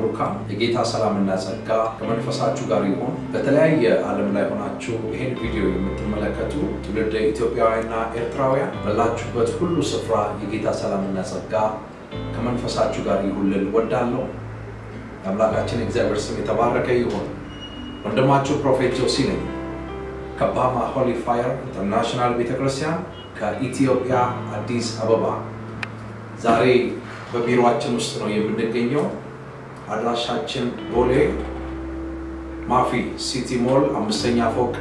ብሩካን የጌታ ሰላምና ጸጋ ከመንፈሳችሁ ጋር ይሁን። በተለያየ ዓለም ላይ ሆናችሁ ይህን ቪዲዮ የምትመለከቱ ትውልደ ኢትዮጵያውያንና ኤርትራውያን ባላችሁበት ሁሉ ስፍራ የጌታ ሰላምና ጸጋ ከመንፈሳችሁ ጋር ይሁን ልል ወዳለሁ። የአምላካችን እግዚአብሔር ስም የተባረከ ይሁን። ወንድማችሁ ፕሮፌት ጆሲ ነኝ ከባማ ሆሊ ፋየር ኢንተርናሽናል ቤተክርስቲያን ከኢትዮጵያ አዲስ አበባ። ዛሬ በቢሮአችን ውስጥ ነው የምንገኘው። አድራሻችን ቦሌ ማፊ ሲቲ ሞል አምስተኛ ፎቅ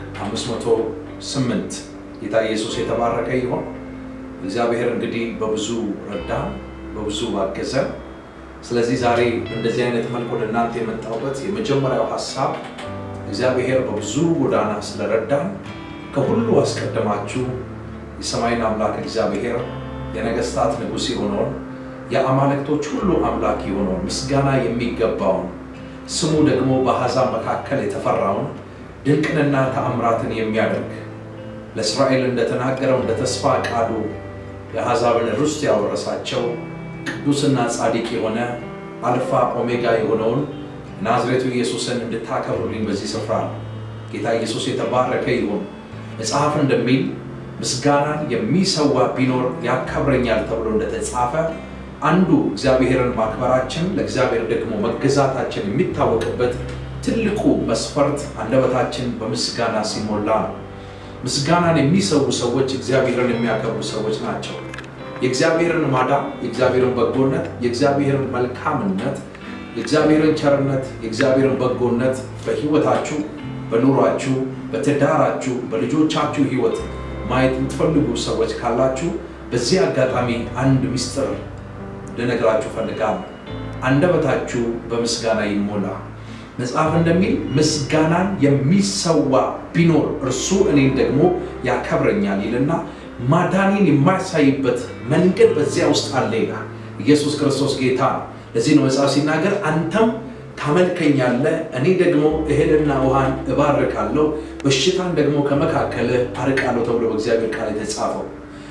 508 ጌታ ኢየሱስ የተባረከ ይሆን። እግዚአብሔር እንግዲህ በብዙ ረዳን፣ በብዙ አገዘን። ስለዚህ ዛሬ እንደዚህ አይነት መልክ ወደ እናንተ የመጣሁበት የመጀመሪያው ሀሳብ እግዚአብሔር በብዙ ጎዳና ስለረዳን ከሁሉ አስቀድማችሁ የሰማይን አምላክ እግዚአብሔር የነገስታት ንጉሥ የሆነውን የአማልክቶች ሁሉ አምላክ የሆነውን ምስጋና የሚገባውን ስሙ ደግሞ በአሕዛብ መካከል የተፈራውን ድንቅንና ተአምራትን የሚያደርግ ለእስራኤል እንደተናገረው እንደ ተስፋ ቃሉ የአሕዛብን ርስት ያወረሳቸው ቅዱስና ጻድቅ የሆነ አልፋ ኦሜጋ የሆነውን ናዝሬቱ ኢየሱስን እንድታከብሩልኝ በዚህ ስፍራ ጌታ ኢየሱስ የተባረከ ይሁን። መጽሐፍ እንደሚል ምስጋናን የሚሰዋ ቢኖር ያከብረኛል ተብሎ እንደተጻፈ አንዱ እግዚአብሔርን ማክበራችን ለእግዚአብሔር ደግሞ መገዛታችን የሚታወቅበት ትልቁ መስፈርት አንደበታችን በምስጋና ሲሞላ ነው። ምስጋናን የሚሰዉ ሰዎች እግዚአብሔርን የሚያከብሩ ሰዎች ናቸው። የእግዚአብሔርን ማዳን፣ የእግዚአብሔርን በጎነት፣ የእግዚአብሔርን መልካምነት የእግዚአብሔርን ቸርነት የእግዚአብሔርን በጎነት በሕይወታችሁ፣ በኑሯችሁ፣ በትዳራችሁ፣ በልጆቻችሁ ሕይወት ማየት የምትፈልጉ ሰዎች ካላችሁ በዚህ አጋጣሚ አንድ ምስጢር ልነግራችሁ ፈልጋለሁ። አንደበታችሁ በምስጋና ይሞላ። መጽሐፍ እንደሚል ምስጋናን የሚሰዋ ቢኖር እርሱ እኔን ደግሞ ያከብረኛል ይልና ማዳኔን የማያሳይበት መንገድ በዚያ ውስጥ አለ ይላል። ኢየሱስ ክርስቶስ ጌታ ነው። ለዚህ ነው መጽሐፍ ሲናገር አንተም ታመልከኛለህ፣ እኔ ደግሞ እህልና ውሃን እባርካለሁ፣ በሽታን ደግሞ ከመካከልህ አርቃለሁ ተብሎ በእግዚአብሔር ቃል የተጻፈው።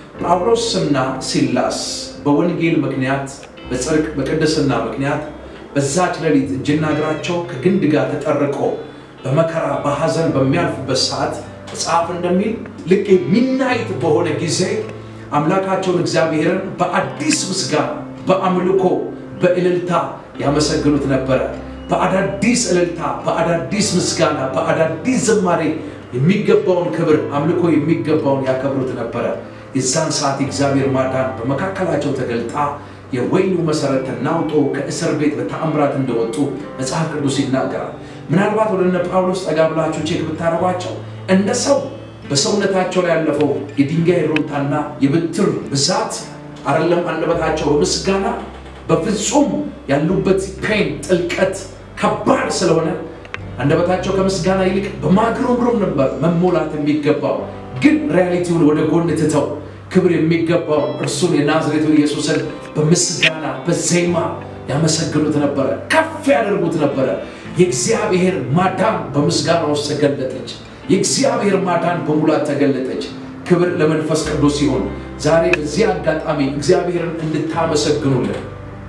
ጳውሎስና ሲላስ በወንጌል ምክንያት በጽድቅ በቅድስና ምክንያት በዛች ሌሊት እጅና እግራቸው ከግንድ ጋር ተጠርቆ በመከራ በሐዘን በሚያልፉበት ሰዓት መጽሐፍ እንደሚል ልክ ሚናይት በሆነ ጊዜ አምላካቸውን እግዚአብሔርን በአዲስ ምስጋና በአምልኮ በእልልታ ያመሰግኑት ነበረ። በአዳዲስ እልልታ፣ በአዳዲስ ምስጋና፣ በአዳዲስ ዝማሬ የሚገባውን ክብር አምልኮ የሚገባውን ያከብሩት ነበረ። የዛን ሰዓት የእግዚአብሔር ማዳን በመካከላቸው ተገልጣ የወይኑ መሰረት ተናውጦ ከእስር ቤት በተአምራት እንደወጡ መጽሐፍ ቅዱስ ይናገራል። ምናልባት ወደ እነ ጳውሎስ ጠጋ ብላችሁ ቼክ ብታደርጓቸው እንደ ሰው በሰውነታቸው ላይ ያለፈው የድንጋይ ሩምታና የብትር ብዛት አይደለም አንደበታቸው በምስጋና በፍጹም ያሉበት ፔን ጥልቀት ከባድ ስለሆነ አንደበታቸው ከምስጋና ይልቅ በማግሮምሮም ነበር መሞላት የሚገባው። ግን ሪያሊቲውን ወደ ጎን ትተው ክብር የሚገባው እርሱን የናዝሬቱ ኢየሱስን በምስጋና በዜማ ያመሰግኑት ነበረ፣ ከፍ ያደርጉት ነበረ። የእግዚአብሔር ማዳን በምስጋና ውስጥ ተገለጠች። የእግዚአብሔር ማዳን በሙላት ተገለጠች። ክብር ለመንፈስ ቅዱስ ሲሆን ዛሬ በዚህ አጋጣሚ እግዚአብሔርን እንድታመሰግኑልን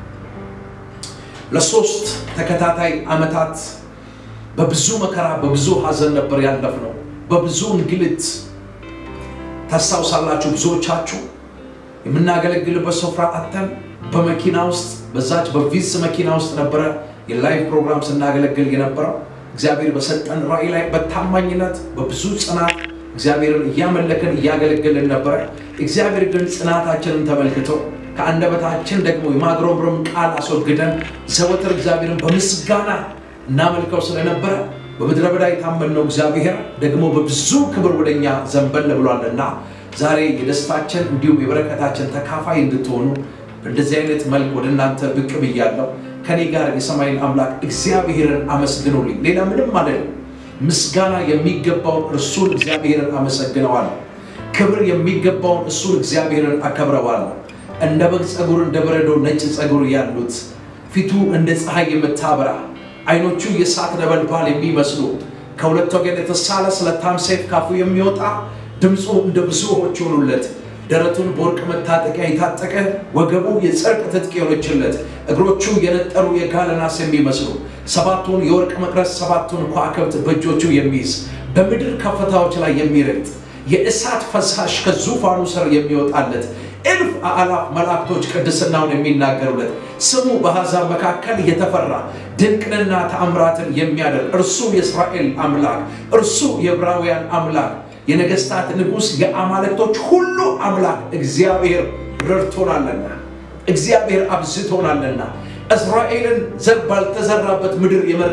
ለሶስት ተከታታይ ዓመታት በብዙ መከራ በብዙ ሐዘን ነበር ያለፍነው። በብዙ እንግልት ታስታውሳላችሁ። ብዙዎቻችሁ የምናገለግልበት ስፍራ አተን በመኪና ውስጥ በዛች በቪስ መኪና ውስጥ ነበረ የላይቭ ፕሮግራም ስናገለግል የነበረው። እግዚአብሔር በሰጠን ራእይ ላይ በታማኝነት በብዙ ጽናት እግዚአብሔርን እያመለክን እያገለገልን ነበረ። እግዚአብሔር ግን ጽናታችንን ተመልክቶ ከአንደበታችን ደግሞ የማግሮምሮም ቃል አስወግደን ዘወትር እግዚአብሔርን በምስጋና እናመልከው ስለነበረ በምድረ በዳ የታመንነው እግዚአብሔር ደግሞ በብዙ ክብር ወደኛ ዘንበል ብሏልና ዛሬ የደስታችን እንዲሁም የበረከታችን ተካፋይ እንድትሆኑ እንደዚህ አይነት መልክ ወደ እናንተ ብቅ ብያለሁ። ከኔ ጋር የሰማይን አምላክ እግዚአብሔርን አመስግኑልኝ። ሌላ ምንም ማለት ምስጋና የሚገባውን እርሱን እግዚአብሔርን አመሰግነዋለሁ። ክብር የሚገባውን እሱን እግዚአብሔርን አከብረዋለሁ። እንደ በግ ፀጉር እንደ በረዶ ነጭ ፀጉር ያሉት ፊቱ እንደ ፀሐይ የምታበራ አይኖቹ የእሳት ነበልባል የሚመስሉ ከሁለት ወገን የተሳለ ስለታም ሰይፍ ካፉ የሚወጣ ድምፁ እንደ ብዙዎች ሆኑለት ደረቱን በወርቅ መታጠቂያ የታጠቀ ወገቡ የጽድቅ ትጥቅ የሆነችለት እግሮቹ የነጠሩ የጋለ ናስ የሚመስሉ ሰባቱን የወርቅ መቅረዝ ሰባቱን ከዋክብት በእጆቹ የሚይዝ በምድር ከፍታዎች ላይ የሚረግጥ የእሳት ፈሳሽ ከዙፋኑ ስር የሚወጣለት እልፍ አእላፍ መላእክቶች ቅድስናውን የሚናገሩለት ስሙ በአሕዛብ መካከል የተፈራ ድንቅንና ተአምራትን የሚያደርግ እርሱ የእስራኤል አምላክ እርሱ የዕብራውያን አምላክ የነገስታት ንጉሥ የአማልክቶች ሁሉ አምላክ እግዚአብሔር ረድቶናልና እግዚአብሔር አብዝቶናልና እስራኤልን ዘር ባልተዘራበት ምድር የመራ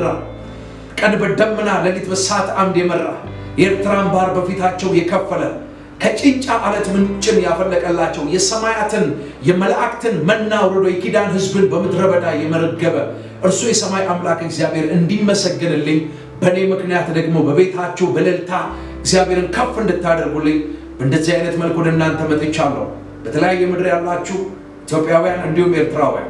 ቀን በደመና ሌሊት በእሳት አምድ የመራ የኤርትራን ባህር በፊታቸው የከፈለ ከጭንጫ አለት ምንጭን ያፈለቀላቸው የሰማያትን የመላእክትን መና ወርዶ የኪዳን ሕዝብን በምድረ በዳ የመረገበ እርሱ የሰማይ አምላክ እግዚአብሔር እንዲመሰግንልኝ በእኔ ምክንያት ደግሞ በቤታችሁ በእልልታ እግዚአብሔርን ከፍ እንድታደርጉልኝ በእንደዚህ አይነት መልኩ ወደ እናንተ መጥቻለሁ። በተለያየ ምድር ያላችሁ ኢትዮጵያውያን እንዲሁም ኤርትራውያን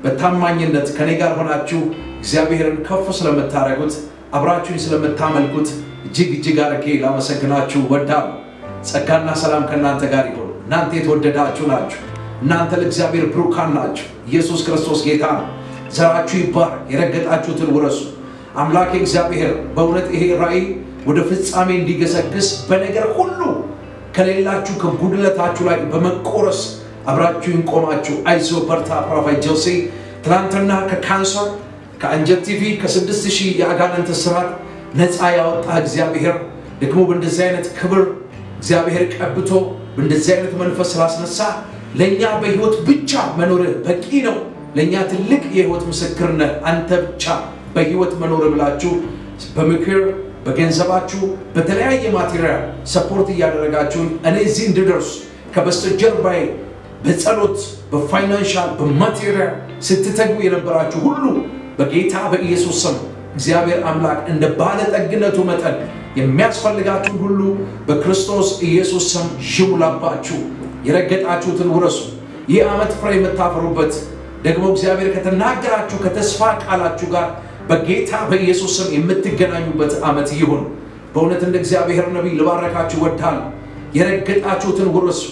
በታማኝነት ከኔ ጋር ሆናችሁ እግዚአብሔርን ከፍ ስለምታደርጉት አብራችሁኝ ስለምታመልኩት እጅግ እጅግ አድርጌ ላመሰግናችሁ ወዳለሁ። ጸጋና ሰላም ከእናንተ ጋር ይሁን። እናንተ የተወደዳችሁ ናችሁ። እናንተ ለእግዚአብሔር ብሩካን ናችሁ። ኢየሱስ ክርስቶስ ጌታ ነው። ዘራችሁ ይባረክ። የረገጣችሁትን ውረሱ። አምላኬ እግዚአብሔር በእውነት ይሄ ራእይ ወደ ፍጻሜ እንዲገሰግስ በነገር ሁሉ ከሌላችሁ ከጉድለታችሁ ላይ በመቆረስ አብራችሁን ቆማችሁ አይዞ በርታ ፕሮፌት ጆሴ ትናንትና ከካንሰር ከአንጀት ቲቪ ከስድስት ሺህ የአጋንንት ስራት ነፃ ያወጣ እግዚአብሔር ደግሞ በእንደዚህ አይነት ክብር እግዚአብሔር ቀብቶ በእንደዚህ አይነት መንፈስ ስላስነሳ ለእኛ በህይወት ብቻ መኖርህ በቂ ነው። ለእኛ ትልቅ የህይወት ምስክርነት አንተ ብቻ በህይወት መኖር ብላችሁ በምክር በገንዘባችሁ በተለያየ ማቴሪያል ሰፖርት እያደረጋችሁን እኔ እዚህ እንድደርስ ከበስተጀርባዬ በጸሎት በፋይናንሻል በማቴሪያል ስትተጉ የነበራችሁ ሁሉ በጌታ በኢየሱስ ስም እግዚአብሔር አምላክ እንደ ባለጠግነቱ መጠን የሚያስፈልጋችሁን ሁሉ በክርስቶስ ኢየሱስ ስም ይሙላባችሁ። የረገጣችሁትን ውረሱ። ይህ ዓመት ፍሬ የምታፈሩበት ደግሞ እግዚአብሔር ከተናገራችሁ ከተስፋ ቃላችሁ ጋር በጌታ በኢየሱስ ስም የምትገናኙበት ዓመት ይሁን። በእውነት እንደ እግዚአብሔር ነቢይ ልባረካችሁ ወዳለሁ። የረገጣችሁትን ውረሱ።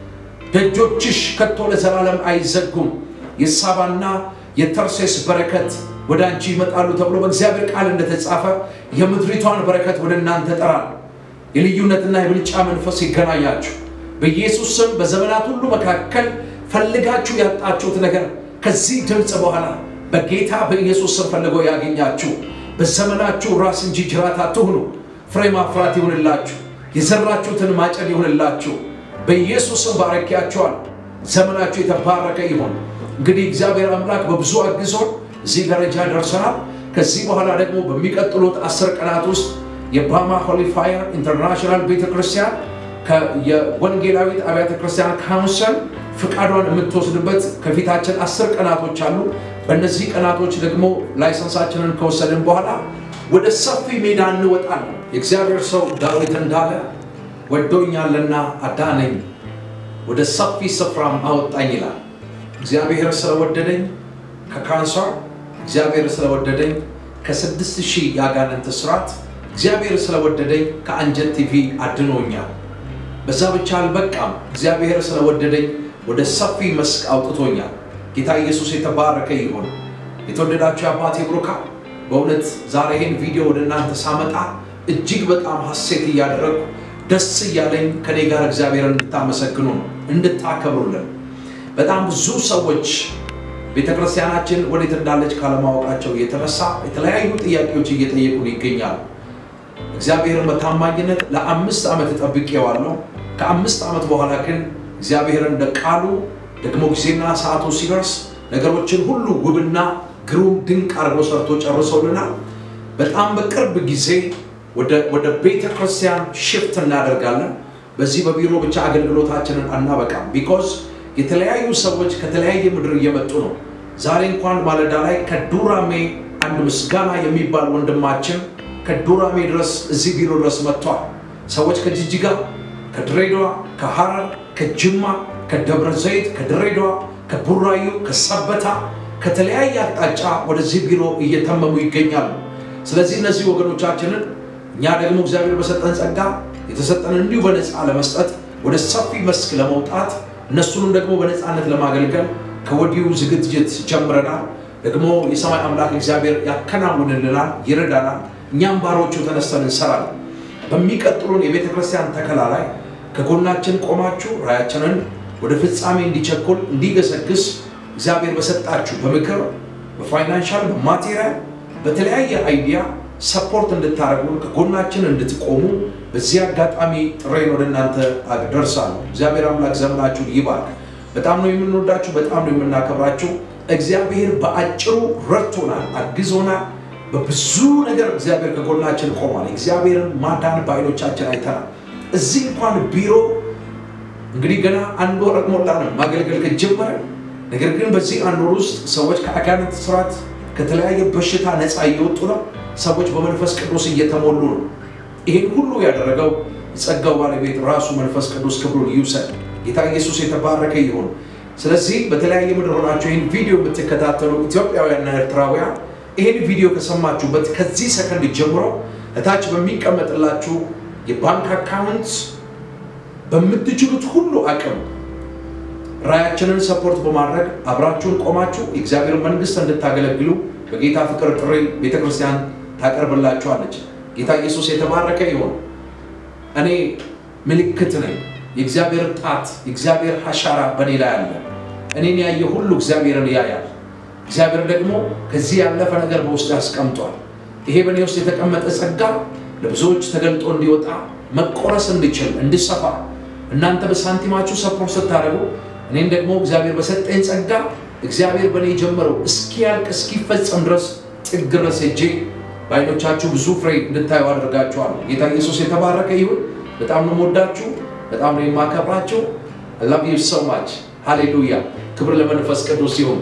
ደጆችሽ ከቶ ለዘላለም አይዘጉም። የሳባና የተርሴስ በረከት ወደ አንቺ ይመጣሉ ተብሎ በእግዚአብሔር ቃል እንደተጻፈ የምድሪቷን በረከት ወደ እናንተ እጠራለሁ። የልዩነትና የብልጫ መንፈስ ይገናኛችሁ በኢየሱስ ስም። በዘመናት ሁሉ መካከል ፈልጋችሁ ያጣችሁት ነገር ከዚህ ድምፅ በኋላ በጌታ በኢየሱስ ስም ፈልጎ ያገኛችሁ። በዘመናችሁ ራስ እንጂ ጅራት አትሁኑ። ፍሬ ማፍራት ይሁንላችሁ። የዘራችሁትን ማጨድ ይሁንላችሁ። በኢየሱስ ስም ባረኪያችኋል። ዘመናችሁ የተባረከ ይሁን። እንግዲህ እግዚአብሔር አምላክ በብዙ አግዞን እዚህ ደረጃ ደርሰናል። ከዚህ በኋላ ደግሞ በሚቀጥሉት አስር ቀናት ውስጥ የባማ ሆሊ ፋየር ኢንተርናሽናል ቤተክርስቲያን የወንጌላዊት አብያተ ክርስቲያን ካውንስል ፍቃዷን የምትወስድበት ከፊታችን አስር ቀናቶች አሉ። በእነዚህ ቀናቶች ደግሞ ላይሰንሳችንን ከወሰድን በኋላ ወደ ሰፊ ሜዳ እንወጣለን። የእግዚአብሔር ሰው ዳዊት እንዳለ ወዶኛልና አዳነኝ፣ ወደ ሰፊ ስፍራም አወጣኝ ይላል። እግዚአብሔር ስለወደደኝ ከካንሰር እግዚአብሔር ስለወደደኝ ከስድስት ሺህ የአጋንንት ስራት እግዚአብሔር ስለወደደኝ ከአንጀት ቲቪ አድኖኛል። በዛ ብቻ አልበቃም። እግዚአብሔር ስለወደደኝ ወደ ሰፊ መስክ አውጥቶኛል። ጌታ ኢየሱስ የተባረከ ይሁን። የተወደዳችሁ የአባቴ ብሩካ በእውነት ዛሬ ይህን ቪዲዮ ወደ እናንተ ሳመጣ እጅግ በጣም ሐሴት እያደረግኩ ደስ እያለኝ ከኔ ጋር እግዚአብሔርን እንድታመሰግኑ ነው፣ እንድታከብሩልን። በጣም ብዙ ሰዎች ቤተክርስቲያናችን ወዴት እንዳለች ካለማወቃቸው የተነሳ የተለያዩ ጥያቄዎች እየጠየቁን ይገኛሉ። እግዚአብሔርን በታማኝነት ለአምስት ዓመት ጠብቄዋለሁ። ከአምስት ዓመት በኋላ ግን እግዚአብሔር እንደ ቃሉ ደግሞ ጊዜና ሰዓቱ ሲደርስ ነገሮችን ሁሉ ውብና ግሩም ድንቅ አድርጎ ሰርቶ ጨርሶልናል። በጣም በቅርብ ጊዜ ወደ ቤተ ክርስቲያን ሽፍት እናደርጋለን። በዚህ በቢሮ ብቻ አገልግሎታችንን አናበቃም። ቢኮዝ የተለያዩ ሰዎች ከተለያየ ምድር እየመጡ ነው። ዛሬ እንኳን ማለዳ ላይ ከዱራሜ አንድ ምስጋና የሚባል ወንድማችን ከዱራሜ ድረስ እዚህ ቢሮ ድረስ መጥቷል። ሰዎች ከጅጅጋ፣ ከድሬዳዋ፣ ከሐረር፣ ከጅማ፣ ከደብረ ዘይት፣ ከድሬዳዋ፣ ከቡራዩ፣ ከሰበታ ከተለያየ አቅጣጫ ወደዚህ ቢሮ እየተመሙ ይገኛሉ። ስለዚህ እነዚህ ወገኖቻችንን እኛ ደግሞ እግዚአብሔር በሰጠን ጸጋ የተሰጠን እንዲሁ በነፃ ለመስጠት ወደ ሰፊ መስክ ለመውጣት እነሱንም ደግሞ በነፃነት ለማገልገል ከወዲሁ ዝግጅት ጀምረናል። ደግሞ የሰማይ አምላክ እግዚአብሔር ያከናውንልናል፣ ይረዳናል። እኛም ባሮቹ ተነስተን እንሰራለን። በሚቀጥሉን የቤተ ክርስቲያን ተከላ ላይ ከጎናችን ቆማችሁ ራያችንን ወደ ፍጻሜ እንዲቸኩል እንዲገሰግስ እግዚአብሔር በሰጣችሁ በምክር በፋይናንሻል በማቴሪያል በተለያየ አይዲያ ሰፖርት እንድታደርጉን ከጎናችን እንድትቆሙ በዚህ አጋጣሚ ጥሬን ወደ እናንተ አደርሳለሁ። እግዚአብሔር አምላክ ዘመናችሁን ይባርክ። በጣም ነው የምንወዳችሁ፣ በጣም ነው የምናከብራችሁ። እግዚአብሔር በአጭሩ ረድቶናል፣ አግዞናል። በብዙ ነገር እግዚአብሔር ከጎናችን ቆሟል። እግዚአብሔርን ማዳን በዓይኖቻችን አይተናል። እዚህ እንኳን ቢሮ እንግዲህ ገና አንድ ወር ሞላንም ማገልገል ከጀመረ። ነገር ግን በዚህ አንድ ወር ውስጥ ሰዎች ከአጋንንት ስርዓት ከተለያየ በሽታ ነፃ እየወጡ ነው። ሰዎች በመንፈስ ቅዱስ እየተሞሉ ነው። ይህን ሁሉ ያደረገው የጸጋው ባለቤት ራሱ መንፈስ ቅዱስ ክብሩን ይውሰድ። ጌታ ኢየሱስ የተባረከ ይሁን። ስለዚህ በተለያየ ምድር ሆናችሁ ይህን ቪዲዮ የምትከታተሉ ኢትዮጵያውያንና ኤርትራውያን ይህን ቪዲዮ ከሰማችሁበት ከዚህ ሰከንድ ጀምሮ እታች በሚቀመጥላችሁ የባንክ አካውንት በምትችሉት ሁሉ አቅም ራያችንን ሰፖርት በማድረግ አብራችሁን ቆማችሁ የእግዚአብሔር መንግስት እንድታገለግሉ በጌታ ፍቅር ጥሪ ቤተክርስቲያን ታቀርብላችኋለች። ጌታ ኢየሱስ የተባረከ ይሁን። እኔ ምልክት ነኝ። የእግዚአብሔር ጣት የእግዚአብሔር አሻራ በእኔ ላይ አለ። እኔን ያየ ሁሉ እግዚአብሔርን ያያል። እግዚአብሔር ደግሞ ከዚህ ያለፈ ነገር በውስጥ ያስቀምጧል። ይሄ በእኔ ውስጥ የተቀመጠ ጸጋ ለብዙዎች ተገልጦ እንዲወጣ መቆረስ እንዲችል እንዲሰፋ እናንተ በሳንቲማችሁ ሰፖርት ስታደርጉ እኔን ደግሞ እግዚአብሔር በሰጠኝ ጸጋ እግዚአብሔር በእኔ የጀመረው እስኪያልቅ እስኪፈጸም ድረስ ጥግ ድረስ ሄጄ በዓይኖቻችሁ ብዙ ፍሬ እንድታዩ አድርጋችኋለሁ። ጌታ ኢየሱስ የተባረከ ይሁን። በጣም ነው የምወዳችሁ፣ በጣም ነው የማከብራችሁ። ላቭ ዩ ሶ ማች ሃሌሉያ። ክብር ለመንፈስ ቅዱስ ይሁን።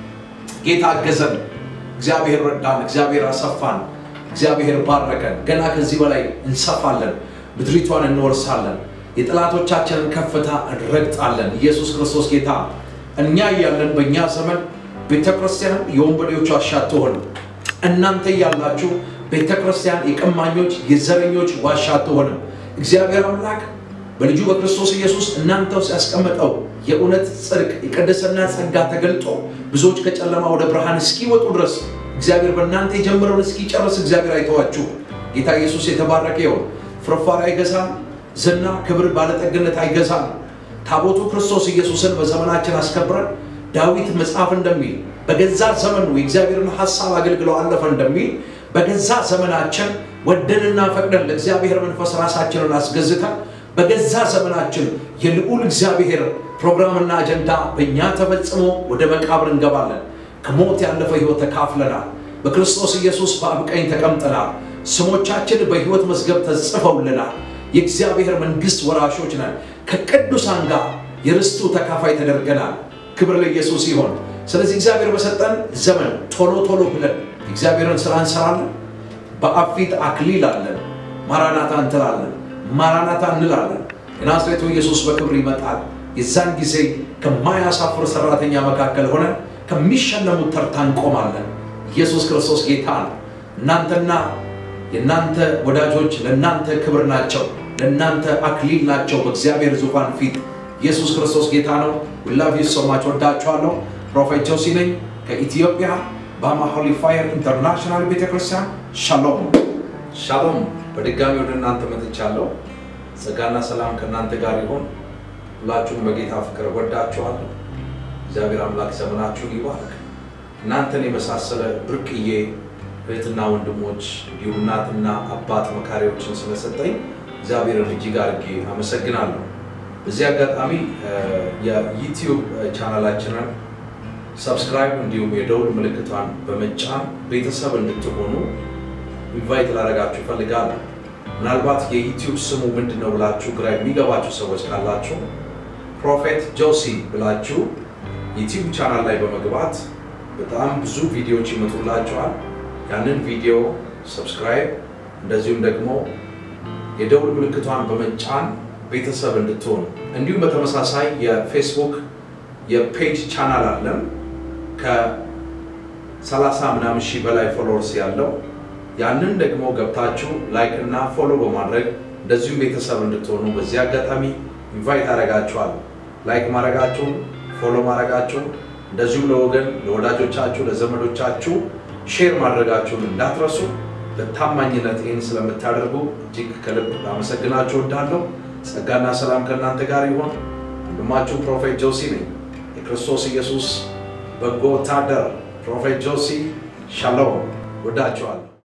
ጌታ አገዘን፣ እግዚአብሔር ረዳን፣ እግዚአብሔር አሰፋን፣ እግዚአብሔር ባረከን። ገና ከዚህ በላይ እንሰፋለን፣ ምድሪቷን እንወርሳለን፣ የጠላቶቻችንን ከፍታ እንረግጣለን። ኢየሱስ ክርስቶስ ጌታ እኛ እያለን በእኛ ዘመን ቤተ ክርስቲያን የወንበዴዎቹ ዋሻ አትሆንም። እናንተ እያላችሁ ቤተ ክርስቲያን የቀማኞች የዘረኞች ዋሻ አትሆንም። እግዚአብሔር አምላክ በልጁ በክርስቶስ ኢየሱስ እናንተ ውስጥ ያስቀመጠው የእውነት ጽድቅ፣ የቅድስና ጸጋ ተገልጦ ብዙዎች ከጨለማ ወደ ብርሃን እስኪወጡ ድረስ እግዚአብሔር በእናንተ የጀመረውን እስኪጨርስ እግዚአብሔር አይተዋችሁ። ጌታ ኢየሱስ የተባረከ ይሁን። ፍርፋሪ አይገዛም። ዝና፣ ክብር፣ ባለጠግነት አይገዛም። ታቦቱ ክርስቶስ ኢየሱስን በዘመናችን አስከብረን ዳዊት መጽሐፍ እንደሚል በገዛ ዘመኑ የእግዚአብሔርን ሐሳብ አገልግለው አለፈ እንደሚል በገዛ ዘመናችን ወደንና ፈቅደን ለእግዚአብሔር መንፈስ ራሳችንን አስገዝተን በገዛ ዘመናችን የልዑል እግዚአብሔር ፕሮግራምና አጀንዳ በእኛ ተፈጽሞ ወደ መቃብር እንገባለን። ከሞት ያለፈ ሕይወት ተካፍለናል። በክርስቶስ ኢየሱስ በአብ ቀኝ ተቀምጠናል። ስሞቻችን በሕይወት መዝገብ ተጽፈውልናል። የእግዚአብሔር መንግሥት ወራሾች ነን። ከቅዱሳን ጋር የርስቱ ተካፋይ ተደርገናል። ክብር ለኢየሱስ ይሆን። ስለዚህ እግዚአብሔር በሰጠን ዘመን ቶሎ ቶሎ ብለን እግዚአብሔርን ስራ እንሰራለን። በአብ ፊት አክሊል አለን። ማራናታ እንትላለን፣ ማራናታ እንላለን። የናዝሬቱ ኢየሱስ በክብር ይመጣል። የዛን ጊዜ ከማያሳፍር ሰራተኛ መካከል ሆነን ከሚሸለሙት ተርታ እንቆማለን። ኢየሱስ ክርስቶስ ጌታ ነው። እናንተና የእናንተ ወዳጆች ለእናንተ ክብር ናቸው፣ ለእናንተ አክሊል ናቸው በእግዚአብሔር ዙፋን ፊት። ኢየሱስ ክርስቶስ ጌታ ነው። ላቭ ዩ ሶ ማች ወዳችኋለሁ። ፕሮፌት ጆሲ ነኝ ከኢትዮጵያ ባማ ሆሊ ፋየር ኢንተርናሽናል ቤተክርስቲያን። ሻሎም ሻሎም። በድጋሚ ወደ እናንተ መጥቻለሁ። ጸጋና ሰላም ከእናንተ ጋር ይሆን። ሁላችሁም በጌታ ፍቅር ወዳችኋለሁ። እግዚአብሔር አምላክ ዘመናችሁን ይባርክ። እናንተን የመሳሰለ ብርቅዬ እህትና ወንድሞች እንዲሁም እናትና አባት መካሪዎችን ስለሰጠኝ እግዚአብሔርን እጅግ አድርጌ አመሰግናለሁ። በዚህ አጋጣሚ የዩቲዩብ ቻናላችንን ሰብስክራይብ እንዲሁም የደውል ምልክቷን በመጫን ቤተሰብ እንድትሆኑ ኢንቫይት ላደርጋችሁ እፈልጋለሁ። ምናልባት የዩቲዩብ ስሙ ምንድን ነው ብላችሁ ግራ የሚገባችሁ ሰዎች ካላችሁ ፕሮፌት ጆሲ ብላችሁ ዩቲዩብ ቻናል ላይ በመግባት በጣም ብዙ ቪዲዮዎች ይመጡላችኋል። ያንን ቪዲዮ ሰብስክራይብ እንደዚሁም ደግሞ የደውል ምልክቷን በመጫን ቤተሰብ እንድትሆኑ እንዲሁም በተመሳሳይ የፌስቡክ የፔጅ ቻናል አለን ከ30 ምናምን ሺህ በላይ ፎሎወርስ ያለው ያንን ደግሞ ገብታችሁ ላይክ እና ፎሎ በማድረግ እንደዚሁም ቤተሰብ እንድትሆኑ በዚህ አጋጣሚ ኢንቫይት አደርጋችኋለሁ። ላይክ ማድረጋችሁን፣ ፎሎ ማድረጋችሁን እንደዚሁም ለወገን ለወዳጆቻችሁ፣ ለዘመዶቻችሁ ሼር ማድረጋችሁን እንዳትረሱ። በታማኝነት ይህን ስለምታደርጉ እጅግ ከልብ ላመሰግናችሁ እወዳለሁ። ጸጋና ሰላም ከእናንተ ጋር ይሆን። ወንድማችሁ ፕሮፌት ጆሲ ነኝ። የክርስቶስ ኢየሱስ በጎ ወታደር ፕሮፌት ጆሲ ሻሎም። ወዳችኋል።